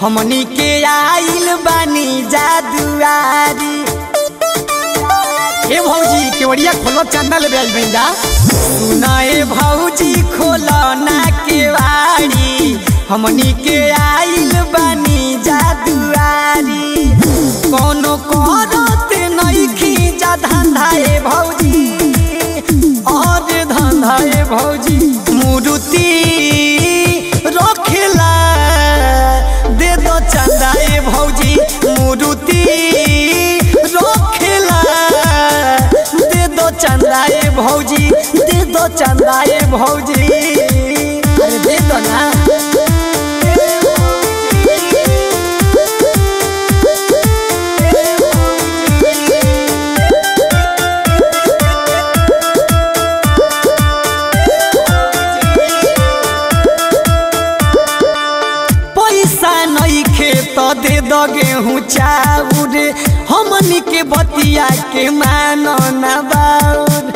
हमनी के आइल बानी जादुआरी ए भौजी केवड़िया खोलो चंदा ले बेल बेंदा सुनाए भौजी खोलो ना केवाड़ी हमनी के आइल बानी जादुआरी कोनो करत नइखी जा धंधा ए भौजी और धंधा ए भौजी मुरुति रखेला दे दो चंदा ए भौजी मुरुति रखेला दे दो चंदा ए भौजी दे दो चंदा ए भौजी अरे दे दो ना पैसा नइखे त दे द गेहूँ चाउर हमनी के बतिया के मान ना बाउर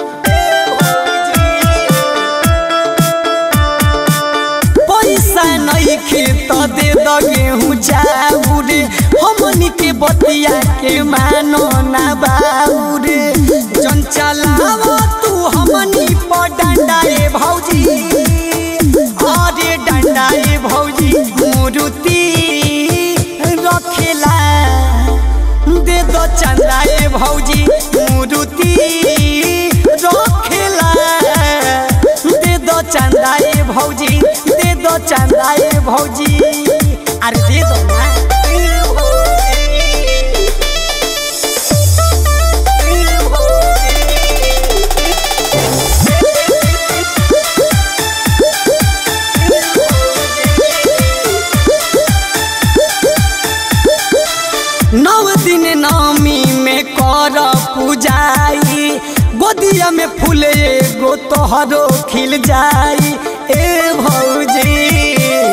पैसा नइखे त दे द गेहूँ चाउर हमनी के बतिया के मान ना बाउर जन चलाव तू हमनी पर डंडा ए भौजी अरे डंडा ए भौजी मुरुति रखेला दे दो चंदा ए भौजी मुरुति रखेला दे दो चंदा ए भौजी दे दो चंदा ए भौजी अरे दे दो ना नौ दिन नवमी में कर पूजाई गोदिया में फूल एगो तोहरो खिल जाई ए भौजी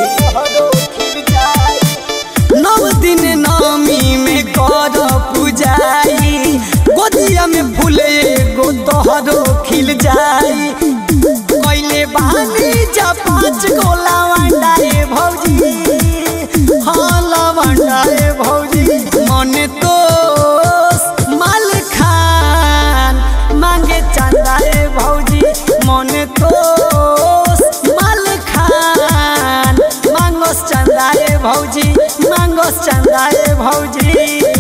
नौ दिन नवमी में कर पूजाई गोदिया में फूल एगो तोहरो खिल जाई कैले बानी जा पाँच गो लवंडा ए भौजी हाँ लवंडा ए भौजी मन तो माल खान मांगे चंदा ए भौजी मन तो माल खान मांगोस चंदा ए भौजी मांगोस चंदा ए भौजी